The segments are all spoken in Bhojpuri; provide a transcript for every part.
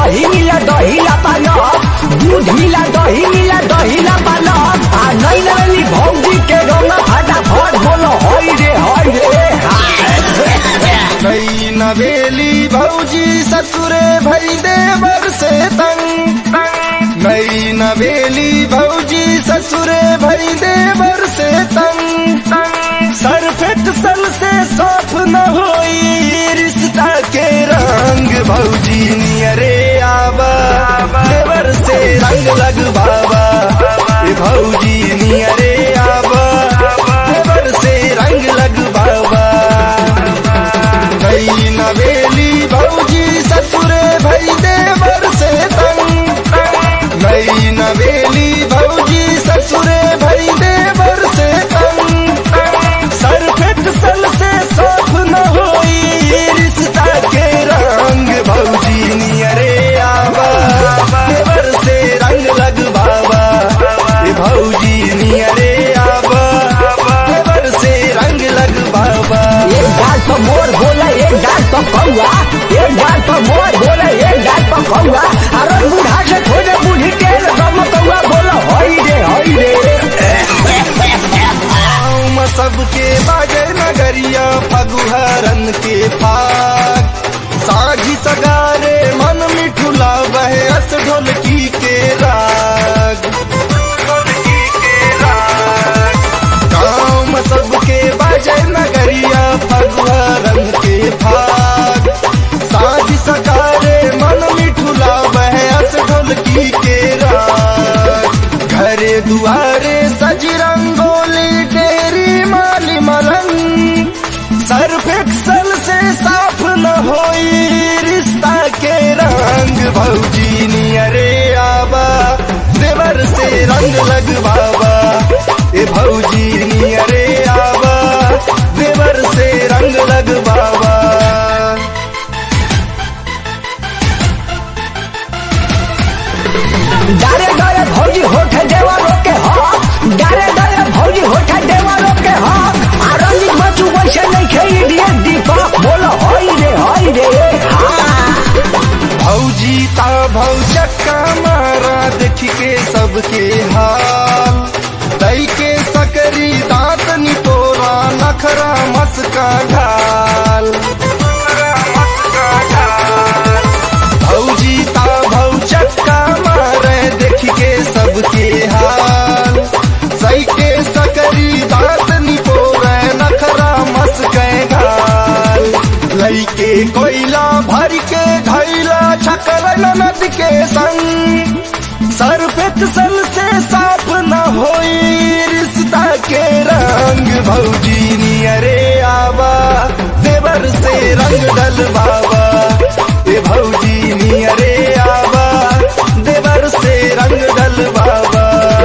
दही मिला दही ला पालक दूध मिला दही मिला दही ला पालक आ नहीं लगली भौजी के रंग फटाफट बोलो होई रे होई रे हाय। नई नवेली भौजी ससुरे भई देवर से तंग नई नवेली भौजी ससुरे भई देवर से तंग सरफेट सल से साफ न होई रिश्ता के रंग भौजी नियरे आबा देवर से रंग लग बाबा ए भौजी नियरे आबा देवर से रंग लग बाबा गई नवेली भौजी ससुरे भई देवर से तंग गई नवेली भौजी ससुरे भई देवर से तंग सरफेट सल से साफ न होई रिश्ता के रंग भौजी नियरे आवा देवर से रंग लग बाबा ए भौजी नियरे आवा देवर से रंग लग बाबा एक डाल पर मोर बोला एक डाल पर कौआ एक डाल पर मोर बोला एक डाल पर कौआ अरे बूढ़ा से थोड़े बूढ़ी के रम कौआ बोला होई रे होई रे गाँव में सबके बाजे नगरिया फगुहरन के फाग साझी सगारे मन मिठुला बहे अस ढोलकी के राग ढोलकी के राग गाँव में सबके बाजे नगरिया फगुहरन के फाग साझी सगारे मन मिठुला बहे अस ढोलकी के राग घरे दुआरे सज रंगोली डेरी माली मलंग सर्फ एक्सल से साफ न होई रिश्ता के रंग भौजी नियरे आबा देवर से रंग लग बाबा ए भौजी नियरे आबा देवर से रंग लग बाबा डारे डारे भौजी होठे देवा रोके हो डारे डारे भौजी होठे देवा रोके हो आरंजी बचू वैसे नहीं खेली दिए दीपक बोलो होई रे होई रे हाँ भौजी ता भौ चक्का मारा देख के सबके हाल दई के सकरी दांत निपोरा नखरा मस्का ढाल भौजी ता भौ चक्का मारे देख के सबके हाल सही के सकरी दांत निपोरे नखरा मस्के घाल लईके कोयला भर के धैला छकर ननद के संग सरफेट सल से साफ न होई रिश्ता के रंग भौजी नियरे आबा देवर से रंग डल बाबा ए भौजी नियरे आबा देवर से रंग डल बाबा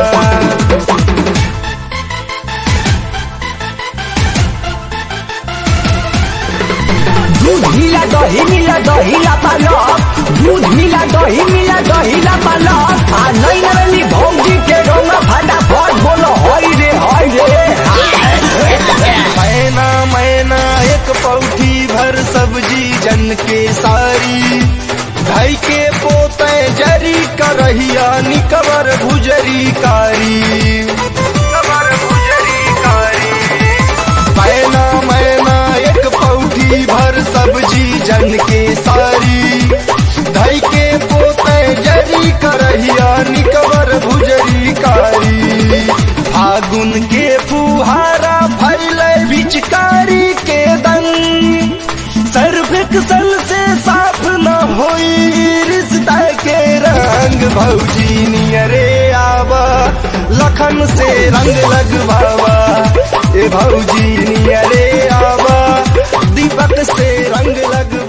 दूध मिला दही मिला दही ला पालक दूध मिला दही मिला दही ला पालक आ नहीं लगली भौजी के रंग फटाफट बोलो होई रे होई रे हाय। मैना मैना एक पौठी भर सब्जी जन के सारी ढाई के पोते जरी करहिया निकबर भुजरी कारी कबर भुजरी कारी मैना मैना एक पौठी भर सब्जी जन के सारी ढाई के पोते जरी करहिया निकबर भुजरी कारी फागुन के फुहारा फैले बिचकारी के दंग सर्विक सल से साफ न होई रिश्ता के रंग भौजी नियरे आबा लखन से रंग लगवावा ए भौजी नियरे आबा दीपक से रंग लगवा